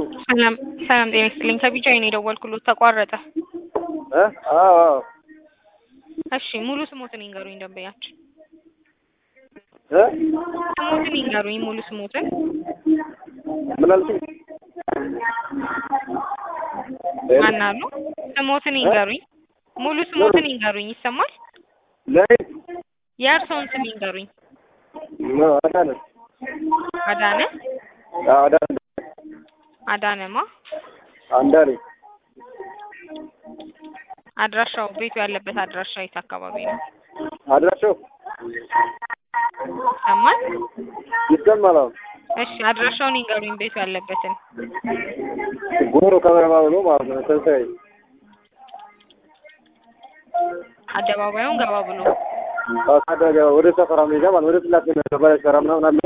ሰላም ሰላም ጤና ይስጥልኝ። ከቢጃይ ነው የደወልኩሎት ተቋረጠ። እ አዎ አዎ እሺ ሙሉ ስሞትን ይንገሩኝ ደንበኛችን። እ ስሞትን ይንገሩኝ ሙሉ ስሞትን። ምን አልሽኝ? ማን አሉ? ስሞትን ይንገሩኝ ሙሉ ስሞትን ይንገሩኝ። ይሰማል? ለኔ የእርስዎን ስም ይንገሩኝ። ነው አዳነ አዳነ አዎ አዳነ አዳነማ አንዳኔ አድራሻው ቤቱ ያለበት አድራሻ የት አካባቢ ነው? አድራሻው ይሰማል? ይሰማል። አሁን እሺ አድራሻውን ይንገሩኝ ቤቱ ያለበትን። ጎሮ ከበረማ ብሎ ማለት ነው። ተንሳይ አደባባዩን ገባ ብሎ ታደገ ወደ ሰፈራ ሜዳ ማለት ወደ ስላሴ ባለ ሰራ ምናምን አለ።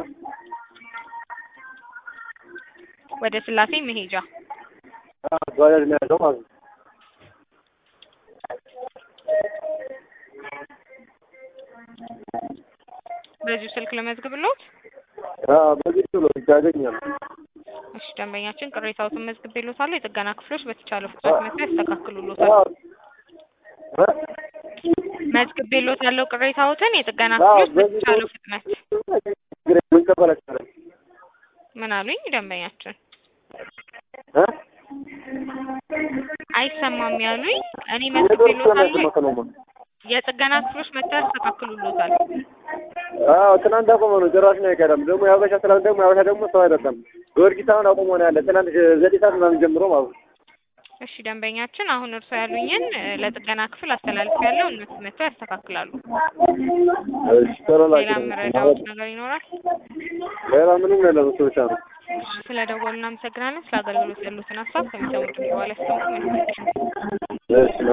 ወደ ስላሴ መሄጃ አዎ ባጃጅ ነው ያለው ማለት ነው። በዚሁ ስልክ ለመዝግብሎት። አዎ በዚህ ብሎ ያገኛል። እሺ ደንበኛችን ቅሬታዎትን መዝግቤሎታል። የጥገና ክፍሎች በተቻለ ፍጥነት መጥተው ያስተካክሉሎታል። አዎ እ መዝግቤሎታለሁ ቅሬታዎትን የጥገና አዎ ክፍሎች በዚህ በተቻለው ፍጥነት ችግር ምን ተበላሽ ምን አሉኝ ደንበኛችን? እ አይሰማም ያሉኝ። እኔ ኔትወርክ መዝግቤሎታለሁ ስለማይሰማ የጥገና ክፍሎች መጥተው ያስተካክሉሎታል። አዎ ትናንት አቆመ ነው ጭራሽ ነው አይቀርም። ደግሞ የሀበሻ ትናንት ደግሞ የሀበሻ ደግሞ ሰው አይደለም። ጊዮርጊስ አሁን አቆመ ነው ያለ ትናንት ዘጠኝ ሰዓት ምናምን ጀምሮ ማለት ነው። እሺ ደንበኛችን አሁን እርሶ ያሉኝን እ፣ ለጥገና ክፍል አስተላልፌያለሁ። እነሱ መጥተው ያስተካክላሉ። እሺ ቶሎ ሌላ ላኪልኝ። የምረዳዎት ነገር ይኖራል? ሌላ ምንም የለም እሱ ብቻ ነው። እሺ ስለ ደወሉ እናመሰግናለን። ስለ አገልግሎት ያሉትን ሀሳብ ከሚሰሙት በኋላ ያስቀምጡ። መልካም ቀን። እሺ